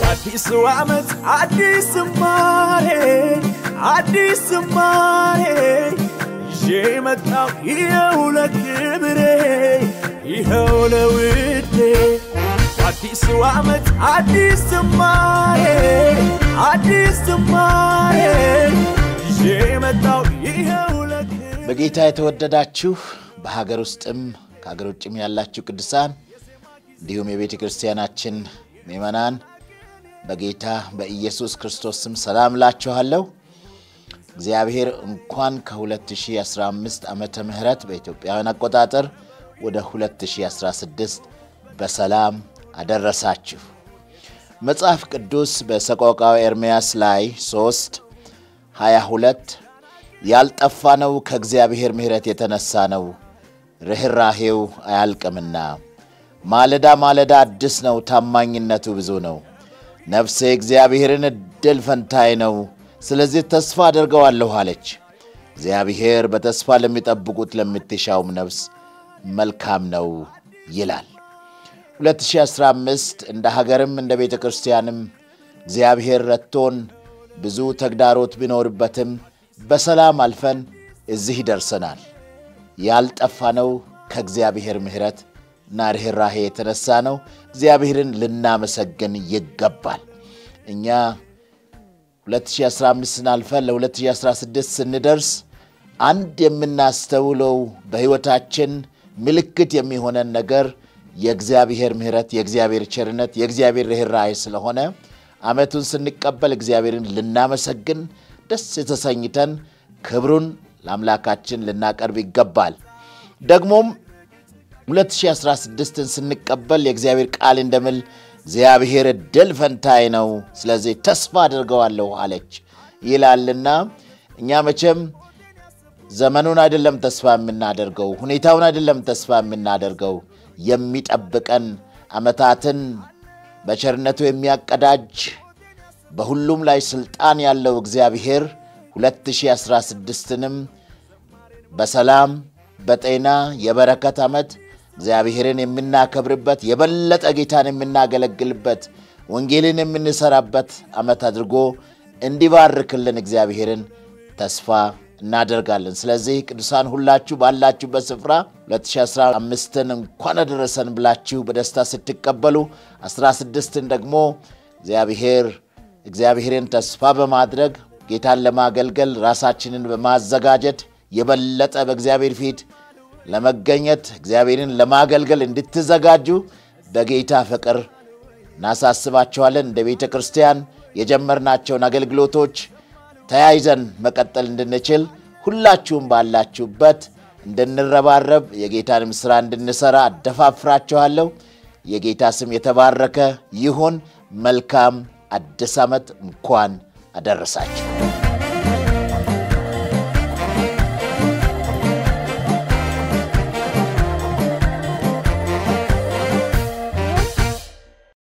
አዲሱ ዓመት አዲስ ዝማሬ አዲስ ዝማሬ ይዤ መጣው ይኸው ለክብሬ ይኸው ለውዴ አዲሱ ዓመት አዲስ ዝማሬ አዲስ ዝማሬ ይዤ መጣው ይኸው ለክብሬ በጌታ የተወደዳችሁ በሀገር ውስጥም ከሀገር ውጭም ያላችሁ ቅዱሳን እንዲሁም የቤተ ክርስቲያናችን ምእመናን በጌታ በኢየሱስ ክርስቶስ ስም ሰላም እላችኋለሁ። እግዚአብሔር እንኳን ከ2015 ዓመተ ምህረት በኢትዮጵያውያን አቆጣጠር ወደ 2016 በሰላም አደረሳችሁ። መጽሐፍ ቅዱስ በሰቆቃወ ኤርምያስ ላይ 3 22 ያልጠፋነው ከእግዚአብሔር ምሕረት የተነሳ ነው፣ ርኅራሄው አያልቅምና ማለዳ ማለዳ አዲስ ነው፣ ታማኝነቱ ብዙ ነው። ነፍሴ እግዚአብሔርን እድል ፈንታዬ ነው፣ ስለዚህ ተስፋ አደርገዋለሁ አለች። እግዚአብሔር በተስፋ ለሚጠብቁት ለምትሻውም ነፍስ መልካም ነው ይላል። 2015 እንደ ሀገርም እንደ ቤተ ክርስቲያንም እግዚአብሔር ረድቶን ብዙ ተግዳሮት ቢኖርበትም በሰላም አልፈን እዚህ ደርሰናል። ያልጠፋነው ከእግዚአብሔር ምሕረት እና ርኅራሄ የተነሳ ነው። እግዚአብሔርን ልናመሰግን ይገባል። እኛ 2015ን አልፈን ለ2016 ስንደርስ አንድ የምናስተውለው በሕይወታችን ምልክት የሚሆነን ነገር የእግዚአብሔር ምሕረት፣ የእግዚአብሔር ቸርነት፣ የእግዚአብሔር ርኅራሄ ስለሆነ ዓመቱን ስንቀበል እግዚአብሔርን ልናመሰግን ደስ የተሰኝተን ክብሩን ለአምላካችን ልናቀርብ ይገባል። ደግሞም 2016ን ስንቀበል የእግዚአብሔር ቃል እንደምል እግዚአብሔር እድል ፈንታዬ ነው፣ ስለዚህ ተስፋ አድርገዋለሁ አለች ይላልና እኛ መቼም ዘመኑን አይደለም ተስፋ የምናደርገው፣ ሁኔታውን አይደለም ተስፋ የምናደርገው። የሚጠብቀን ዓመታትን በቸርነቱ የሚያቀዳጅ በሁሉም ላይ ሥልጣን ያለው እግዚአብሔር 2016ንም በሰላም በጤና የበረከት ዓመት እግዚአብሔርን የምናከብርበት የበለጠ ጌታን የምናገለግልበት ወንጌልን የምንሰራበት ዓመት አድርጎ እንዲባርክልን እግዚአብሔርን ተስፋ እናደርጋለን። ስለዚህ ቅዱሳን ሁላችሁ ባላችሁበት ስፍራ 2015ን እንኳን አደረሰን ብላችሁ በደስታ ስትቀበሉ 16ን ደግሞ እግዚአብሔር እግዚአብሔርን ተስፋ በማድረግ ጌታን ለማገልገል ራሳችንን በማዘጋጀት የበለጠ በእግዚአብሔር ፊት ለመገኘት እግዚአብሔርን ለማገልገል እንድትዘጋጁ በጌታ ፍቅር እናሳስባችኋለን። እንደ ቤተ ክርስቲያን የጀመርናቸውን አገልግሎቶች ተያይዘን መቀጠል እንድንችል ሁላችሁም ባላችሁበት እንድንረባረብ የጌታንም ሥራ እንድንሠራ አደፋፍራችኋለሁ። የጌታ ስም የተባረከ ይሁን። መልካም አዲስ ዓመት እንኳን አደረሳችሁ።